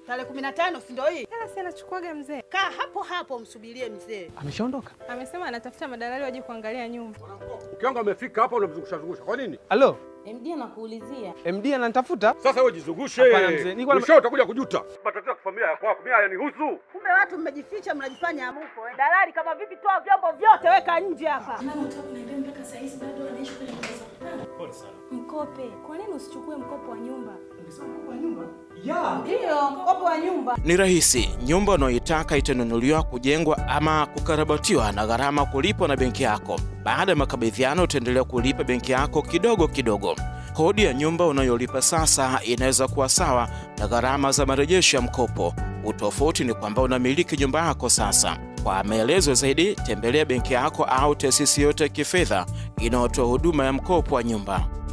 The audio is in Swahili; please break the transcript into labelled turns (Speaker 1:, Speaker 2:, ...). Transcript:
Speaker 1: Tarehe kumi na tano si ndio hii?
Speaker 2: Hela si anachukuaga mzee.
Speaker 1: Kaa hapo hapo msubirie mzee.
Speaker 3: Ameshaondoka?
Speaker 2: Amesema anatafuta madalali waje kuangalia nyumba.
Speaker 4: Mke wangu amefika hapa, unamzungusha zungusha kwa nini?
Speaker 3: Halo,
Speaker 5: MD anakuulizia.
Speaker 3: MD ananitafuta?
Speaker 4: Sasa wewe jizungushe,
Speaker 3: Hapana, mzee, nilikuwa na-
Speaker 4: mwisho utakuja kujuta. Matatizo ya kifamilia ya kwako mimi hayanihusu.
Speaker 1: Kumbe watu mmejificha, mnajifanya hamupo. eh. Dalali kama vipi, toa vyombo vyote, weka nje hapa.
Speaker 2: Mkope. Kwa nini usichukue mkopo wa nyumba?
Speaker 1: Ndio mkopo wa nyumba.
Speaker 6: Ni rahisi. Nyumba unayoitaka itanunuliwa, kujengwa ama kukarabatiwa na gharama kulipwa na benki yako. Baada ya makabidhiano, utaendelea kulipa benki yako kidogo kidogo. Kodi ya nyumba unayolipa sasa inaweza kuwa sawa na gharama za marejesho ya mkopo. Utofauti ni kwamba unamiliki nyumba yako sasa. Kwa maelezo zaidi, tembelea benki yako au taasisi yote ya kifedha inayotoa huduma ya mkopo wa nyumba.